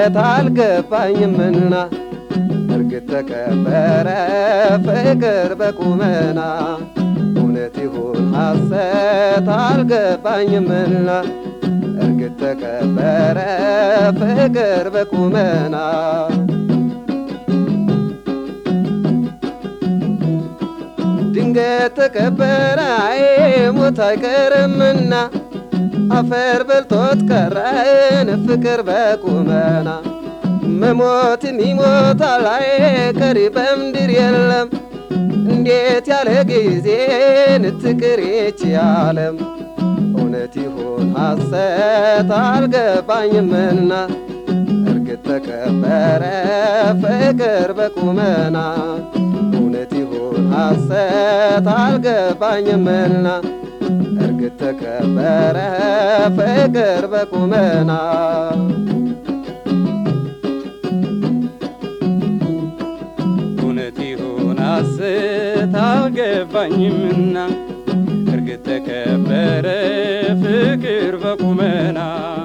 ሐሰት አልገባኝምና እርግጥ ተከበረ ፍቅር በቁመና እውነት ይሁን ሐሰት አልገባኝምና እርግጥ ተከበረ ፍቅር በቁመና ድንገት ተቀበረ አይ ሞት አይቀርምና አፈር በልቶት ቀረን ፍቅር በቁመና መሞትም ይሞታል አይ ቀሪ በምድር የለም እንዴት ያለ ጊዜን ትቅሬች ያለም እውነት ይሁን ሐሰት አልገባኝምና እርግጥ ተከበረ ፍቅር በቁመና እውነት ይሁን ሐሰት አልገባኝምና እርግጥ ተከበረ ፍቅር በቁመና እውነት ይሁን ሐሰት አልገባኝምና እርግጥ ተከበረ ፍቅር በቁመና